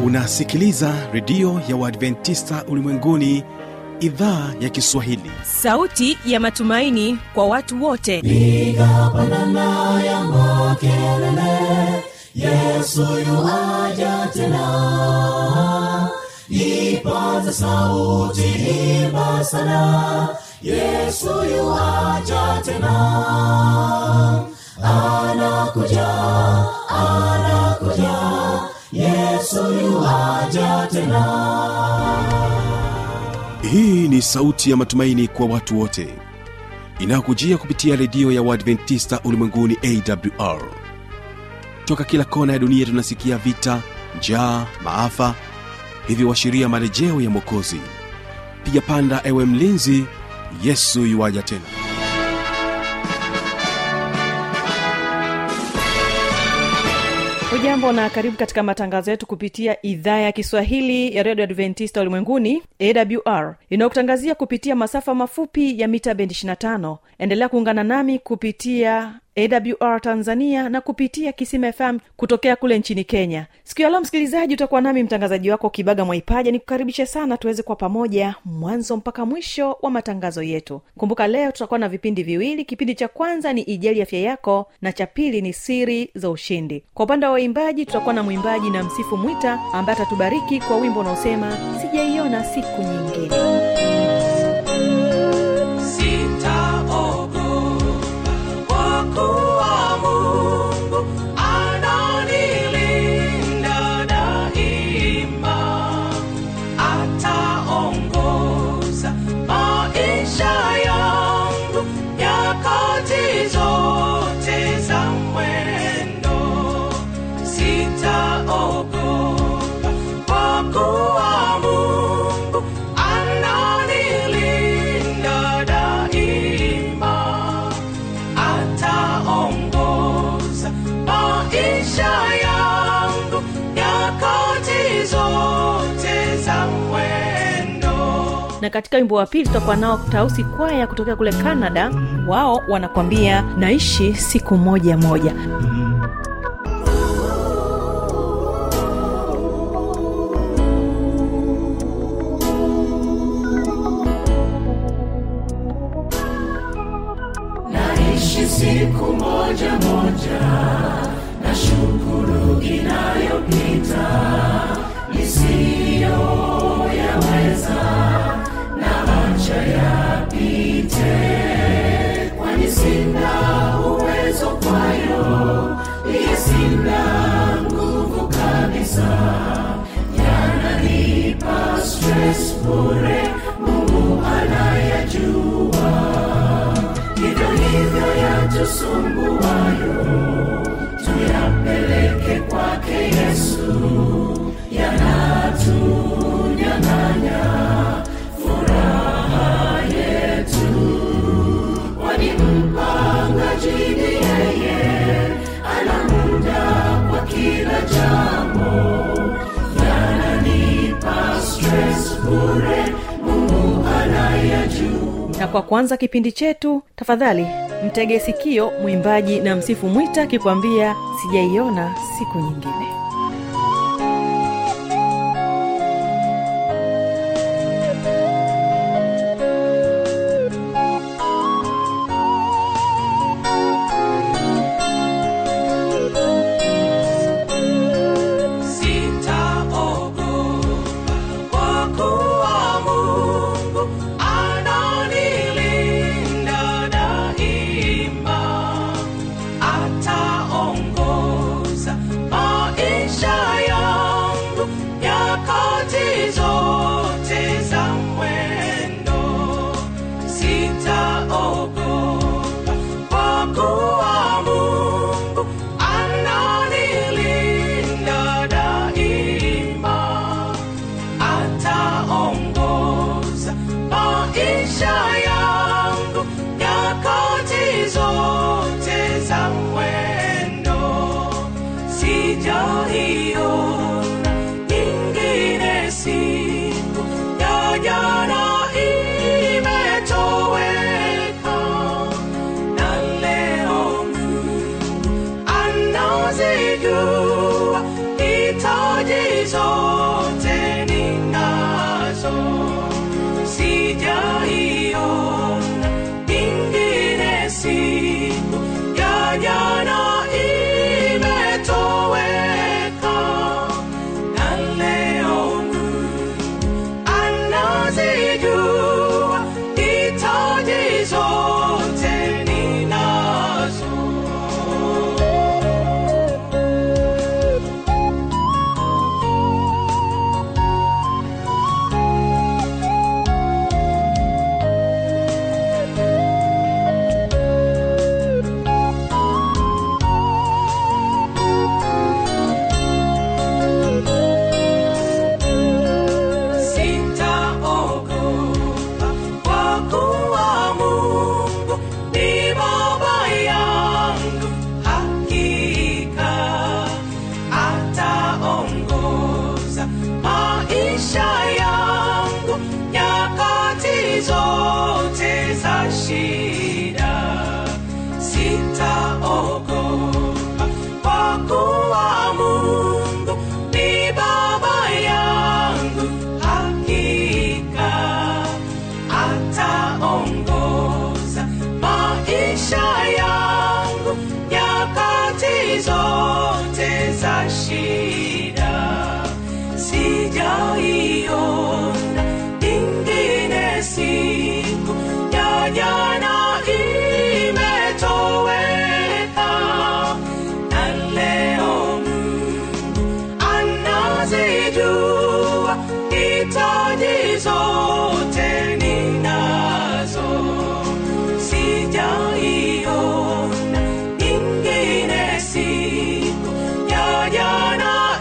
unasikiliza redio ya uadventista ulimwenguni idhaa ya kiswahili sauti ya matumaini kwa watu wote piga pandana ya makelele yesu yuaja tena ipaza sauti imba sana yesu yuaja tena anakuja anakuja yesu yuaja tena hii ni sauti ya matumaini kwa watu wote inayokujia kupitia redio ya uadventista ulimwenguni awr toka kila kona ya dunia tunasikia vita njaa maafa hivyo washiria marejeo ya mwokozi piga panda ewe mlinzi yesu yuwaja tena hujambo na karibu katika matangazo yetu kupitia idhaa ya kiswahili ya redio adventista ulimwenguni awr inayokutangazia kupitia masafa mafupi ya mita bendi 25 endelea kuungana nami kupitia awr tanzania na kupitia kisima fm kutokea kule nchini kenya siku ya leo msikilizaji utakuwa nami mtangazaji wako kibaga mwaipaja nikukaribishe sana tuweze kuwa pamoja mwanzo mpaka mwisho wa matangazo yetu kumbuka leo tutakuwa na vipindi viwili kipindi cha kwanza ni ijali afya yako na cha pili ni siri za ushindi kwa upande wa waimbaji tutakuwa na mwimbaji na msifu mwita ambaye atatubariki kwa wimbo unaosema sijaiona siku nyingine sitaogopa kwa kuwa Mungu ananilinda daima, ataongoza maisha yangu nyakati zote za mwendo. Sitaogopa kwa kuwa Mungu ananilinda daima, ataongoza maisha yangu nyakati zote za mwendo. na katika wimbo wa pili tutakuwa nao tausi kwaya kutokea kule canada wao wanakwambia naishi siku moja moja naishi siku moja moja na shukuru inayopita nisiyoyaweza na acha yapite kwani sina uwezo kwayo iye sina nguvu kabisa yananipa stress bure mungu anayajua hivyo hivyo yatusumbuayo tuyapeleke kwake yesu yanatunyang'anya furaha yetu kwani mpangaji ni yeye ana muda kwa kila jambo yananipa stress bure mungu anayajua na kwa kuanza kipindi chetu tafadhali mtege sikio mwimbaji na msifu mwita akikwambia sijaiona siku nyingine Sitaogopa kwa kuwa Mungu ananilinda daima, ataongoza maisha yangu nyakati zote za mwendo. Sitaogopa kwa kuwa Mungu ananilinda daima, ataongoza maisha yangu nyakati zote za mwendo. Sijaiona nyingine siku ya jana imetoweka, na leo Mungu anazijua hitaji zote ninazo sijaiona ingine siku ya jana imetoweka na leo anazijua hitaji zote ninazo sitaogopa kwa kuwa Mungu ni baba yangu, hakika ataongoza maisha yangu nyakati zote za shida. Sitaogopa kwa kuwa Mungu ni baba yangu, hakika ataongoza maisha yangu nyakati zote za shida. Sijaiona ingine siku ya jana imetoweka na leo anazijua hitaji zote ninazo sijaiona ingine siku ya jana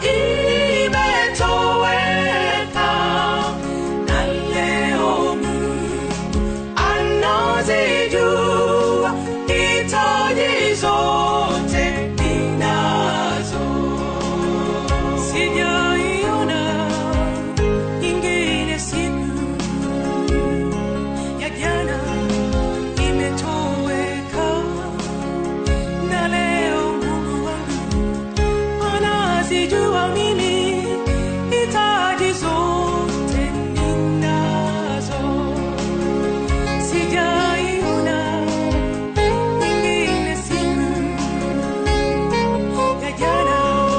imetoweka na leo anazijua hitaji zote ninazo sijaiona ingine siku ya jana imetoweka na leo mungu wangu anazijua mimi hitaji zote ninazo sijaiona ingine siku ya jana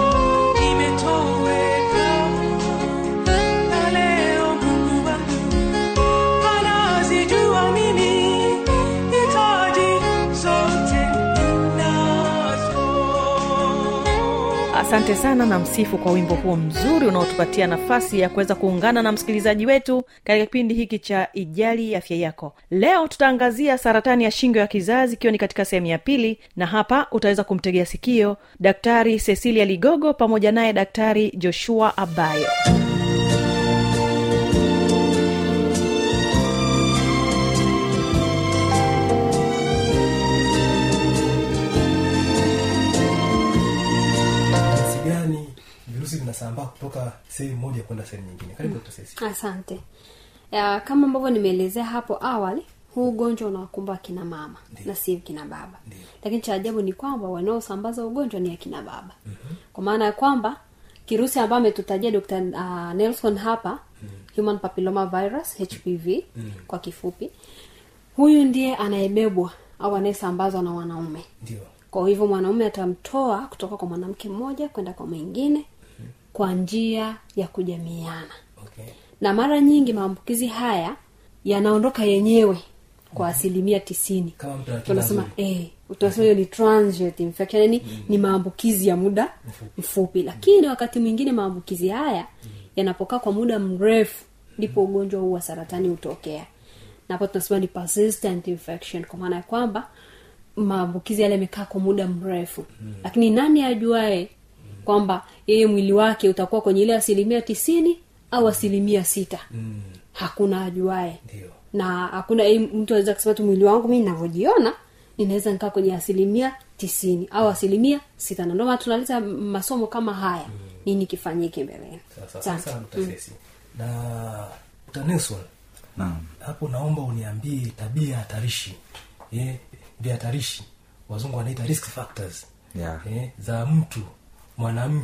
imetoweka na leo mungu wangu anazijua mimi hitaji zote ninazo asante sana na msifu kwa wimbo huo mzuri unaotupatia nafasi ya kuweza kuungana na msikilizaji wetu katika kipindi hiki cha ijali afya yako leo tutaangazia saratani ya shingo ya kizazi ikiwa ni katika sehemu ya pili na hapa utaweza kumtegea sikio daktari cecilia ligogo pamoja naye daktari joshua abayo jinsi gani virusi vinasambaa kutoka sehemu moja kwenda sehemu nyingine karibu Dr. Ceci. asante ya, kama ambavyo nimeelezea hapo awali huu ugonjwa unawakumba akina mama na si kina baba Ndiyo. lakini cha ajabu ni kwamba wanaosambaza ugonjwa ni akina baba mm-hmm. kwa maana ya kwamba kirusi ambayo ametutajia dr uh, nelson hapa mm-hmm. human papilloma virus hpv mm-hmm. kwa kifupi huyu ndiye anayebebwa au anayesambazwa na wanaume ndio kwa hivyo mwanaume atamtoa kutoka kwa mwanamke mmoja kwenda kwa mwingine kwa njia ya kujamiana okay na mara nyingi maambukizi haya yanaondoka yenyewe kwa asilimia tisini Kama mtu ana tunasema kinga eh, tunasema hiyo ni transient infection yani ni maambukizi ya muda mfupi, lakini wakati mwingine maambukizi haya yanapokaa kwa muda mrefu ndipo ugonjwa huu wa saratani hutokea na hapo tunasema ni persistent infection kwa maana ya kwamba maambukizi yale yamekaa kwa muda mrefu lakini nani ajuae kwamba yeye mwili wake utakuwa kwenye ile asilimia tisini au asilimia sita mm. hakuna ajuae ndio na hakuna eh, mtu aweza kusema tu mwili wangu mi navyojiona ninaweza nikaa kwenye asilimia tisini au asilimia sita na ndio maana tunaleta masomo kama haya nini kifanyike mbeleni sasa Asante. sasa Dr. Ceci. na Dr. Nelson naam hapo naomba uniambie tabia hatarishi eh, vihatarishi wazungu wanaita risk factors Yeah. eh, za mtu mwanamke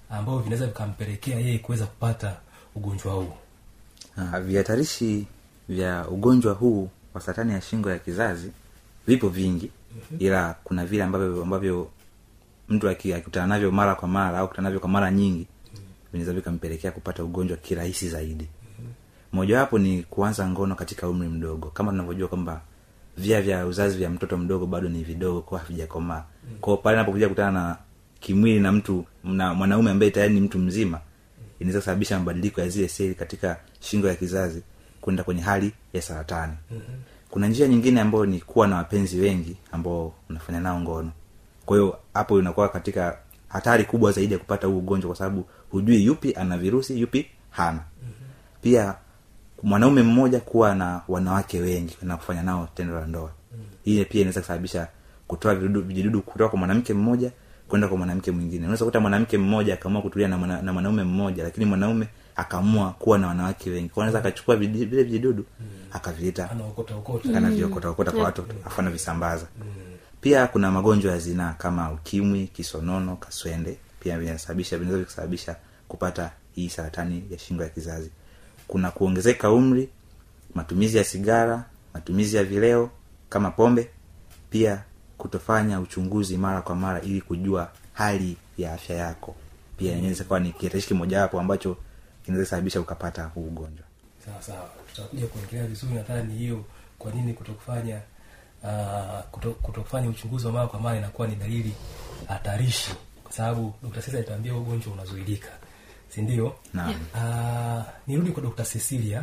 ambavyo vinaweza vikampelekea yeye kuweza kupata ugonjwa huu Ah, vihatarishi vya ugonjwa huu wa saratani ya shingo ya kizazi vipo vingi ila kuna vile ambavyo ambavyo mtu aki- akikutana navyo mara kwa mara au kutana navyo kwa mara nyingi vinaweza vikampelekea kupata ugonjwa kirahisi zaidi mojawapo ni kuanza ngono katika umri mdogo kama tunavyojua kwamba via vya uzazi vya mtoto mdogo bado ni vidogo kwa havijakomaa kwao pale napokuja kutana na kimwili na mtu na mwanaume ambaye tayari ni mtu mzima inaweza kusababisha mabadiliko ya zile seli katika shingo ya kizazi kwenda kwenye hali ya saratani kuna njia nyingine ambayo ni kuwa na wapenzi wengi ambao unafanya nao ngono kwa hiyo hapo unakuwa katika hatari kubwa zaidi ya kupata huu ugonjwa kwa sababu hujui yupi ana virusi yupi hana pia mwanaume mmoja kuwa na wanawake wengi na kufanya nao tendo la ndoa hii pia inaweza kusababisha kutoa vidudu- vijidudu kutoka kwa mwanamke mmoja kwenda kwa mwanamke mwingine unaweza kuta mwanamke mmoja akaamua kutulia na, mwana, na mwanaume mmoja lakini mwanaume akaamua kuwa na wanawake wengi kwa anaweza akachukua vidi- vile vijidudu akavileta anaokota okota anavyokotaokota kwa watu afu anavisambaza pia kuna magonjwa ya zinaa kama ukimwi kisonono kaswende pia vinasababisha vinaweza kusababisha kupata hii saratani ya shingo ya kizazi kuna kuongezeka umri matumizi ya sigara matumizi ya vileo kama pombe pia kutofanya uchunguzi mara kwa mara ili kujua hali ya afya yako pia inaweza kuwa ni kihatarishi kimojawapo ambacho kinaweza sababisha ukapata huu ugonjwa sawa sawa tutakuja kuongelea vizuri nadhani hiyo kwa nini kutokufanya uh, kuto, kutokufanya uchunguzi wa mara kwa mara inakuwa ni dalili hatarishi kwa sababu dr sesa alituambia huu ugonjwa unazuilika si ndio Naam. uh, nirudi kwa dr cecilia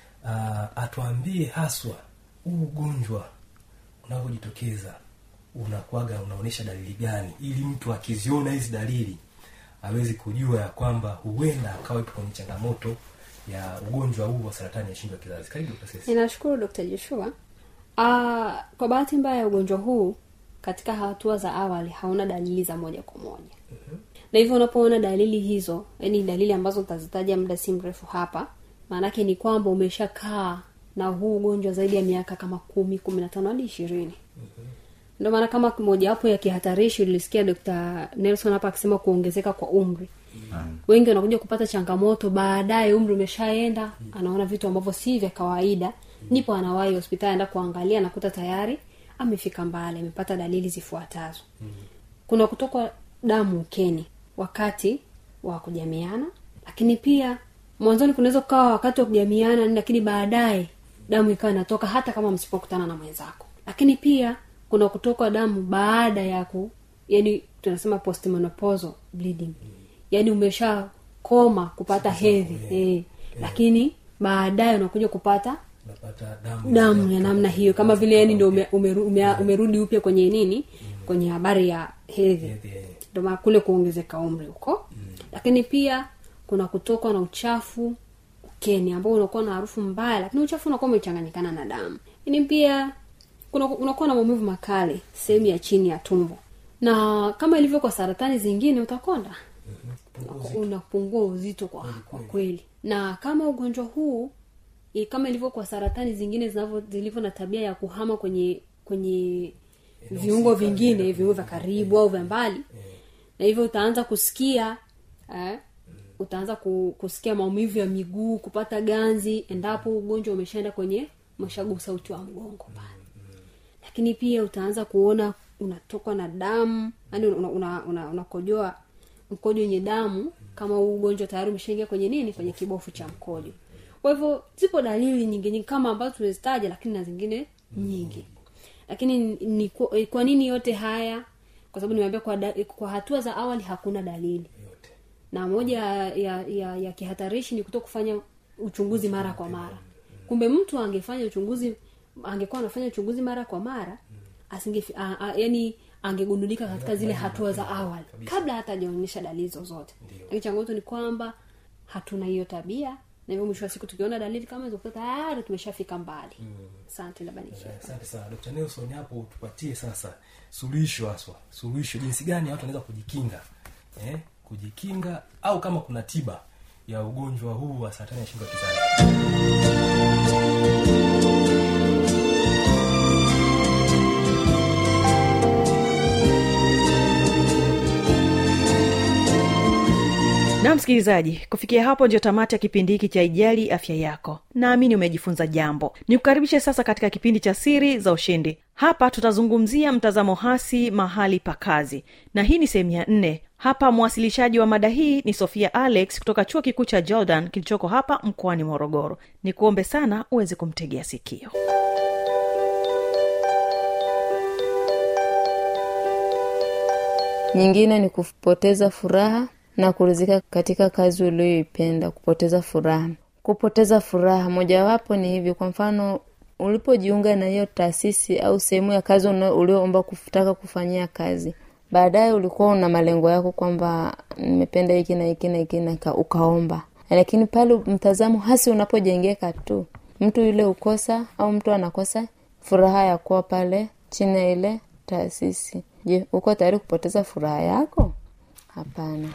uh, atuambie haswa huu ugonjwa unavyojitokeza unakuwaga unaonyesha dalili gani ili mtu akiziona hizi dalili awezi kujua ya kwamba huenda akawa ipo kwenye changamoto ya ugonjwa huu wa saratani ya shingo ya kizazi karibu Dr. Ceci. ninashukuru dr joshua uh, kwa bahati mbaya ugonjwa huu katika hatua za awali hauna dalili za moja kwa moja na hivyo unapoona dalili hizo yani dalili ambazo utazitaja muda si mrefu hapa maanake ni kwamba umeshakaa na huu ugonjwa zaidi ya miaka kama kumi kumi na tano hadi ishirini ndio maana kama mojawapo ya kihatarishi ulisikia dr nelson hapa akisema kuongezeka kwa umri wengi wanakuja kupata changamoto baadaye umri umeshaenda anaona vitu ambavyo si vya kawaida nipo anawahi hospitali enda kuangalia nakuta tayari amefika mbali amepata dalili zifuatazo kuna kutokwa damu ukeni wakati wa kujamiana lakini pia mwanzoni kunaweza kukawa wakati wa kujamiana lakini baadaye damu ikawa inatoka hata kama msipokutana na mwenzako lakini pia kuna kutokwa damu baada ya ku yani tunasema postmenopausal bleeding yani umesha koma kupata hedhi eh, lakini baadaye unakuja kupata unapata damu damu ya namna hiyo kama vile yani ndo ume, umeru, ume, umerudi upya kwenye nini kwenye habari ya hedhi Hedhi, eh. ndo maana kule kuongezeka umri huko lakini pia kuna kutokwa na uchafu ukeni ambao unakuwa na harufu mbaya lakini uchafu unakuwa umechanganyikana na damu lakini pia kuna unakuwa na maumivu makali sehemu ya chini ya tumbo na kama ilivyo kwa saratani zingine utakonda unapungua uzito kwa, kwa kweli na kama ugonjwa huu i- kama ilivyo kwa saratani zingine zinavyo zilivyo na tabia ya kuhama kwenye kwenye viungo vingine viungo vya karibu au vya mbali na hivyo utaanza kusikia eh, utaanza ku, kusikia maumivu ya miguu kupata ganzi endapo ugonjwa umeshaenda kwenye umeshagusa uti wa mgongo pale lakini pia utaanza kuona unatokwa na damu yani unakojoa una, una, unakojoa mkojo wenye damu kama huu ugonjwa tayari umeshaingia kwenye nini kwenye kibofu cha mkojo kwa hivyo zipo dalili nyingi nyingi kama ambazo tumezitaja lakini na zingine nyingi lakini ni, ni, kwa- kwa nini yote haya kwa sababu nimeambia kwa, da, kwa hatua za awali hakuna dalili yote na moja ya, ya, ya, ya kihatarishi ni kuto kufanya uchunguzi mara kwa mara kumbe mtu angefanya uchunguzi angekuwa anafanya uchunguzi mara kwa mara asinge yani angegundulika katika zile hatua za awali kabla hata hajaonyesha dalili zozote lakini changamoto ni kwamba hatuna hiyo tabia na hivyo mwisho wa siku tukiona dalili kama hizo kuta tayari tumeshafika mbali asante labda niishie Eh, asante sana dr nelson hapo tupatie sasa suluhisho haswa suluhisho jinsi gani watu wanaweza kujikinga eh, kujikinga au kama kuna tiba ya ugonjwa huu wa saratani ya shingo ya kizazi na msikilizaji kufikia hapo ndio tamati ya kipindi hiki cha ijali afya yako naamini umejifunza jambo nikukaribishe sasa katika kipindi cha siri za ushindi hapa tutazungumzia mtazamo hasi mahali pa kazi na hii ni sehemu ya nne hapa mwasilishaji wa mada hii ni sofia alex kutoka chuo kikuu cha jordan kilichoko hapa mkoani morogoro ni kuombe sana uweze kumtegea sikio nyingine ni kupoteza furaha na kurizika katika kazi ulioipenda kupoteza furaha kupoteza furaha mojawapo ni hivi kwa mfano ulipojiunga na hiyo taasisi au sehemu ya kazi una- ulioomba kutaka kufanyia kazi baadaye ulikuwa una malengo yako kwamba nimependa hiki na hiki na hiki na ka- ukaomba lakini pale mtazamo hasi unapojengeka tu mtu yule ukosa au mtu anakosa furaha ya kuwa pale chini ya ile taasisi je uko tayari kupoteza furaha yako hapana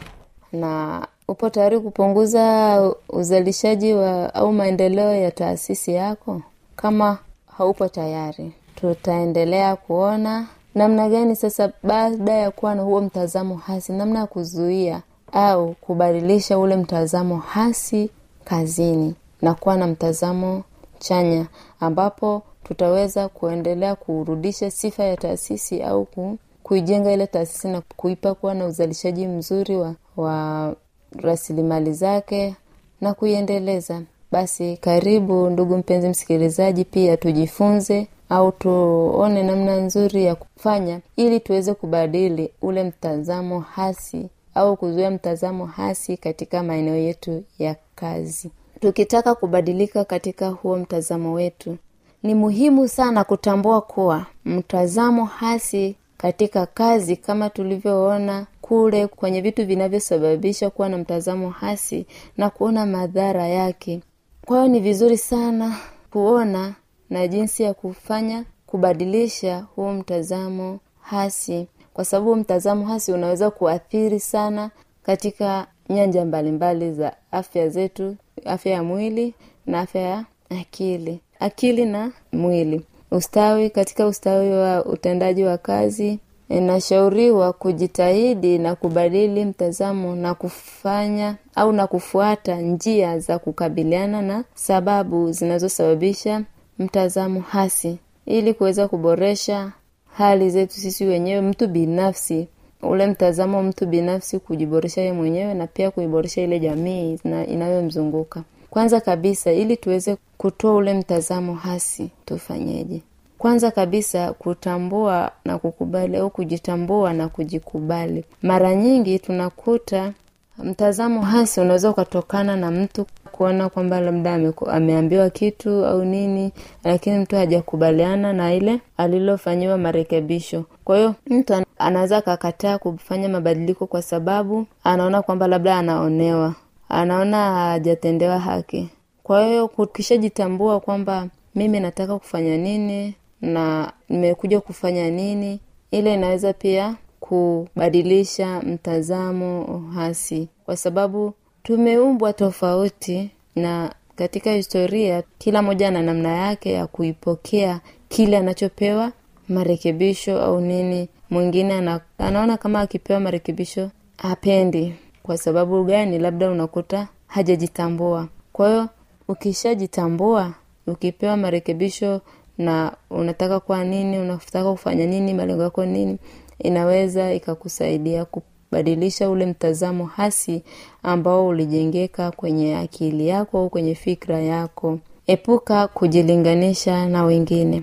na upo tayari kupunguza uzalishaji wa au maendeleo ya taasisi yako kama haupo tayari tutaendelea kuona namna gani sasa baada ya kuwa na huo mtazamo hasi namna ya kuzuia au kubadilisha ule mtazamo hasi kazini na kuwa na mtazamo chanya ambapo tutaweza kuendelea kurudisha sifa ya taasisi au ku, kuijenga ile taasisi na kuipa kuwa na uzalishaji mzuri wa, wa rasilimali zake na kuiendeleza basi karibu ndugu mpenzi msikilizaji pia tujifunze au tuone namna nzuri ya kufanya ili tuweze kubadili ule mtazamo hasi au kuzuia mtazamo hasi katika maeneo yetu ya kazi tukitaka kubadilika katika huo mtazamo wetu ni muhimu sana kutambua kuwa mtazamo hasi katika kazi kama tulivyoona kule kwenye vitu vinavyosababisha kuwa na mtazamo hasi na kuona madhara yake kwa hiyo ni vizuri sana kuona na jinsi ya kufanya kubadilisha huu mtazamo hasi kwa sababu mtazamo hasi unaweza kuathiri sana katika nyanja mbalimbali za afya zetu afya ya mwili na afya ya akili akili na mwili ustawi katika ustawi wa utendaji wa kazi inashauriwa kujitahidi na kubadili mtazamo na kufanya au na kufuata njia za kukabiliana na sababu zinazosababisha mtazamo hasi ili kuweza kuboresha hali zetu sisi wenyewe mtu binafsi ule mtazamo wa mtu binafsi kujiboresha ye mwenyewe na pia kuiboresha ile jamii ina- inayomzunguka kwanza kabisa ili tuweze kutoa ule mtazamo hasi tufanyeje kwanza kabisa kutambua na kukubali au kujitambua na kujikubali mara nyingi tunakuta mtazamo hasi unaweza ukatokana na mtu kuona kwamba labda ameku- ameambiwa kitu au nini lakini mtu hajakubaliana na ile alilofanyiwa marekebisho kwa hiyo mtu ana- anaweza akakataa kufanya mabadiliko kwa sababu anaona kwamba labda anaonewa anaona hajatendewa haki kwa hiyo ukishajitambua kwamba mimi nataka kufanya nini na nimekuja kufanya nini ile inaweza pia kubadilisha mtazamo hasi kwa sababu tumeumbwa tofauti na katika historia kila moja na namna yake ya kuipokea kile anachopewa marekebisho au nini mwingine ana, anaona kama akipewa marekebisho hapendi kwa sababu gani labda unakuta hajajitambua kwa hiyo ukishajitambua ukipewa marekebisho na unataka kuwa nini unataka kufanya nini malengo yako nini inaweza ikakusaidia kubadilisha ule mtazamo hasi ambao ulijengeka kwenye akili yako au kwenye fikra yako epuka kujilinganisha na wengine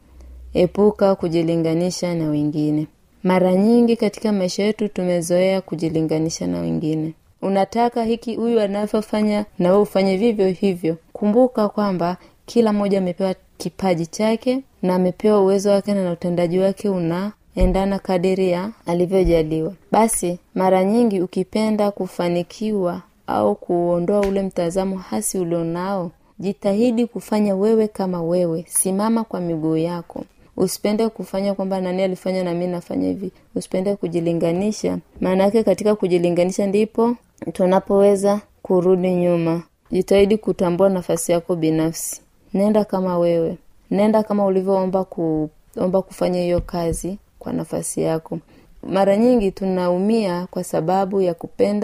epuka kujilinganisha na wengine mara nyingi katika maisha yetu tumezoea kujilinganisha na wengine unataka hiki huyu anavyofanya na wewe ufanye vivyo hivyo kumbuka kwamba kila mmoja amepewa kipaji chake na amepewa uwezo wake na utendaji wake unaendana kadiri ya alivyojaliwa basi mara nyingi ukipenda kufanikiwa au kuondoa ule mtazamo hasi ulionao jitahidi kufanya wewe kama wewe simama kwa miguu yako usipende kufanya kwamba nani alifanya na mi nafanya hivi usipende kujilinganisha maana yake katika kujilinganisha ndipo tunapoweza kurudi nyuma jitahidi kutambua nafasi yako binafsi nenda kama wewe nenda kama ulivyoomba kuomba kufanya hiyo kazi kwa nafasi yako mara nyingi tunaumia kwa sababu ya kupenda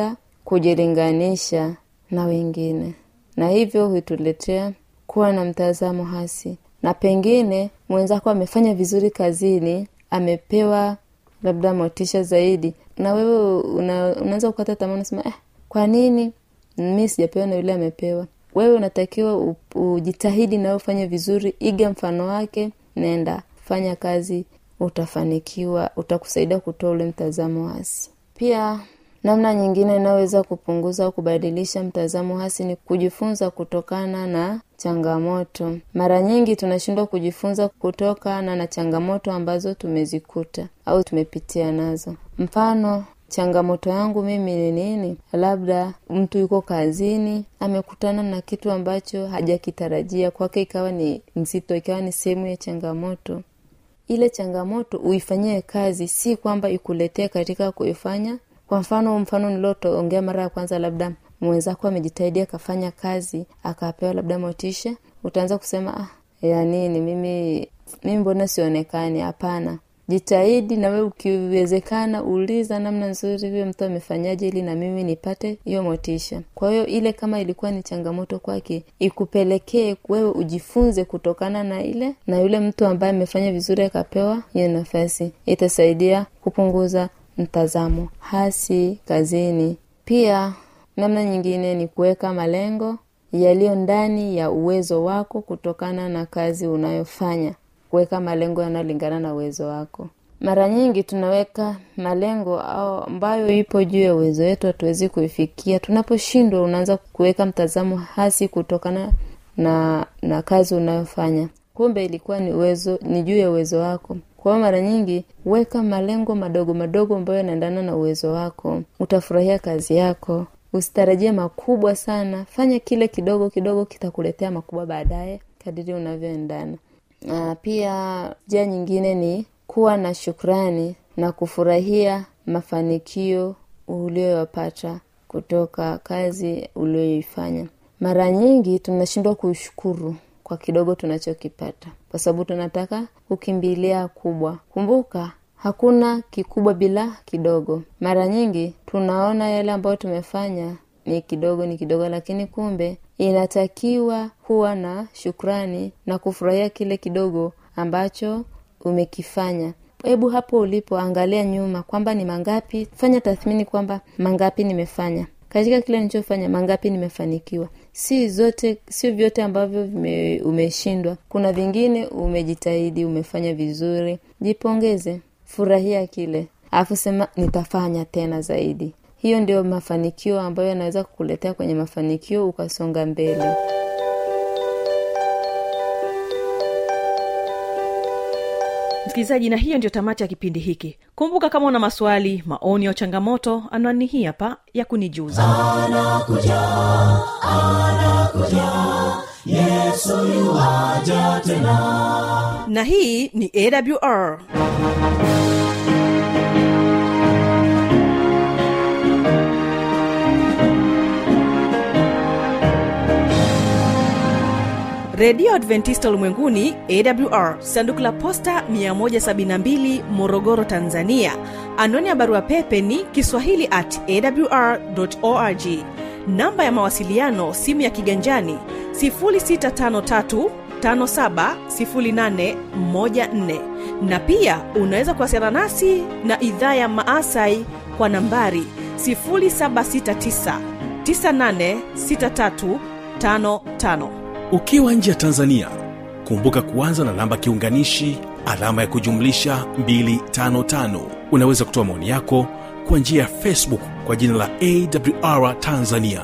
kujilinganisha na wengine na hivyo huituletea kuwa na mtazamo hasi na pengine mwenzako amefanya vizuri kazini amepewa labda motisha zaidi na wewe una, unaweza kukata tamaa unasema eh, kwa nini mi sijapewa na yule amepewa wewe unatakiwa u- ujitahidi nawe ufanye vizuri iga mfano wake nenda fanya kazi utafanikiwa utakusaidia kutoa ule mtazamo hasi pia namna nyingine inayoweza kupunguza au kubadilisha mtazamo hasi ni kujifunza kutokana na changamoto mara nyingi tunashindwa kujifunza kutokana na changamoto ambazo tumezikuta au tumepitia nazo mfano changamoto yangu mimi ni nini labda mtu yuko kazini amekutana na kitu ambacho hajakitarajia kwake ikawa ni nzito ikawa ni sehemu ya changamoto ile changamoto uifanyie kazi si kwamba ikuletee katika kuifanya kwa mfano mfano nilioongea mara ya kwanza labda mwenzako amejitahidi akafanya kazi akapewa labda motisha utaanza kusema ah, ya nini mimi mimi mbona sionekani hapana jitahidi na wewe ukiwezekana uliza namna nzuri huyo mtu amefanyaje ili na mimi nipate hiyo motisha kwa hiyo ile kama ilikuwa ni changamoto kwake ikupelekee wewe ujifunze kutokana na ile na yule mtu ambaye amefanya vizuri akapewa hiyo nafasi itasaidia kupunguza mtazamo hasi kazini pia namna nyingine ni kuweka malengo yaliyo ndani ya uwezo wako kutokana na kazi unayofanya kuweka malengo yanayolingana na uwezo wako mara nyingi tunaweka malengo au ambayo ipo juu ya uwezo wetu hatuwezi kuifikia tunaposhindwa unaanza kuweka mtazamo hasi kutokana na na kazi unayofanya kumbe ilikuwa ni uwezo ni juu ya uwezo wako kwa hiyo mara nyingi weka malengo madogo madogo ambayo yanaendana na uwezo wako utafurahia kazi yako usitarajie makubwa sana fanya kile kidogo kidogo kitakuletea makubwa baadaye kadiri unavyoendana na pia njia nyingine ni kuwa na shukrani na kufurahia mafanikio ulioyapata kutoka kazi ulioifanya mara nyingi tunashindwa kushukuru kwa kidogo tunachokipata kwa sababu tunataka kukimbilia kubwa kumbuka hakuna kikubwa bila kidogo mara nyingi tunaona yale ambayo tumefanya ni kidogo ni kidogo lakini kumbe inatakiwa kuwa na shukrani na kufurahia kile kidogo ambacho umekifanya hebu hapo ulipo angalia nyuma kwamba ni mangapi fanya tathmini kwamba mangapi nimefanya katika kile nilichofanya mangapi nimefanikiwa si zote sio vyote ambavyo vime, umeshindwa kuna vingine umejitahidi umefanya vizuri jipongeze furahia kile alafu sema nitafanya tena zaidi hiyo ndio mafanikio ambayo yanaweza kukuletea kwenye mafanikio ukasonga mbele msikilizaji na hiyo ndio tamati ya kipindi hiki kumbuka kama una maswali maoni au changamoto anwani hii hapa ya kunijuza na hii ni awr redio adventista ulimwenguni awr sanduku la posta 172 morogoro tanzania anwani ya barua pepe ni kiswahili at awr org namba ya mawasiliano simu ya kiganjani 653 570814 na pia unaweza kuwasiliana nasi na idhaa ya maasai kwa nambari 769 986355 ukiwa nje ya tanzania kumbuka kuanza na namba kiunganishi alama ya kujumlisha 255 unaweza kutoa maoni yako kwa njia ya facebook kwa jina la awr tanzania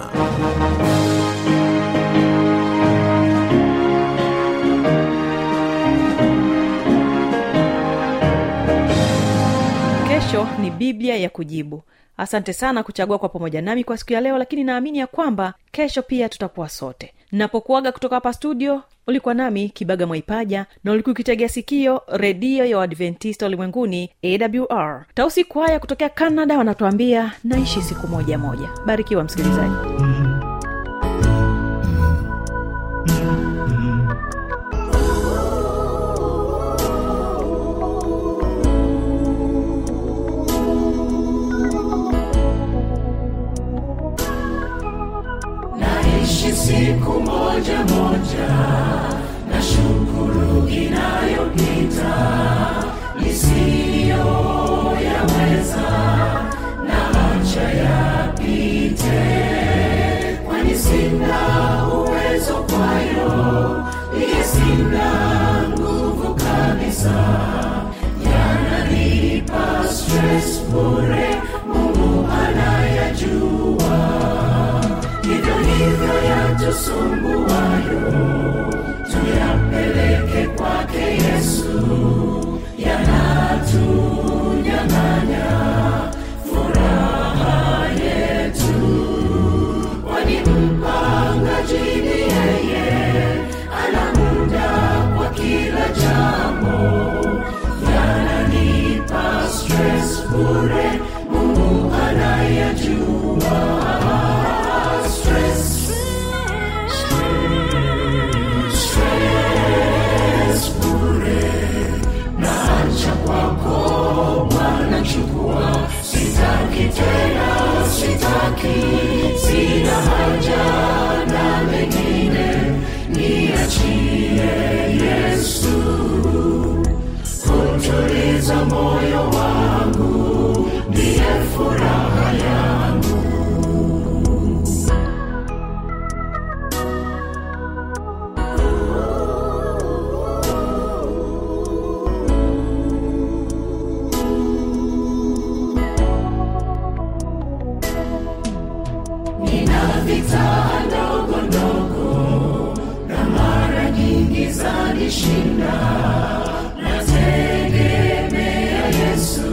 kesho ni biblia ya kujibu asante sana kuchagua kwa pamoja nami kwa siku ya leo lakini naamini ya kwamba kesho pia tutakuwa sote napokuaga kutoka hapa studio ulikuwa nami kibaga mwaipaja na ulikuwa ukitegea sikio redio ya uadventista ulimwenguni awr tausi kwaya kutokea canada wanatuambia naishi siku moja moja barikiwa msikilizaji niteswayo iye sina nguvu kabisa yananipa stress bure mungu anayajua hivyo hivyo yatusumbuayo tuyapeleke kwake yesu yanatunyang'anya furaha yetu kwani mpangaji ni yeye ana muda kwa kila jambo yananipa stress bure mungu anayajua stress stress bure naacha kwako bwana chukua sitaki tena sitaki sina haja na mengine niachie yesu kutuliza moyo wangu ndiye furaha yangu nina vita ndogo ndogo na mara nyingi zanishinda nategemea yesu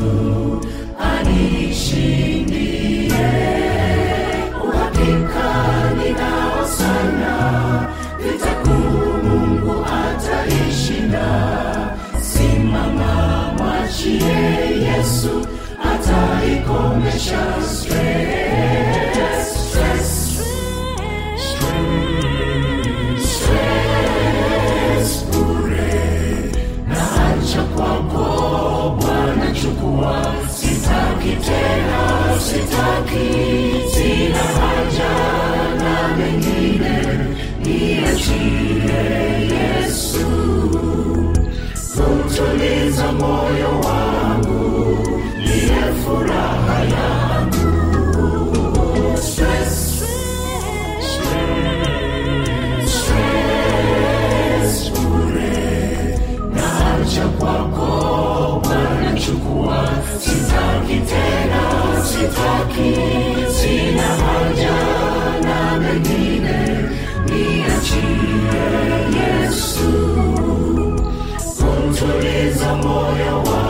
anishindie uhakika ninao sana vitakuu mungu ataishinda simama mwachie yesu ataikomesha stress, stress, stress bure naacha kwako bwana chukua sitaki tena sitaki sina haja na mengine niachie yesu kutuliza moyo wangu niye furaha yangu stress, stress bure naacha kwako bwana chukua sitaki tena sitaki sina haja na mengine niachie yesu kumtuliza moyo wangu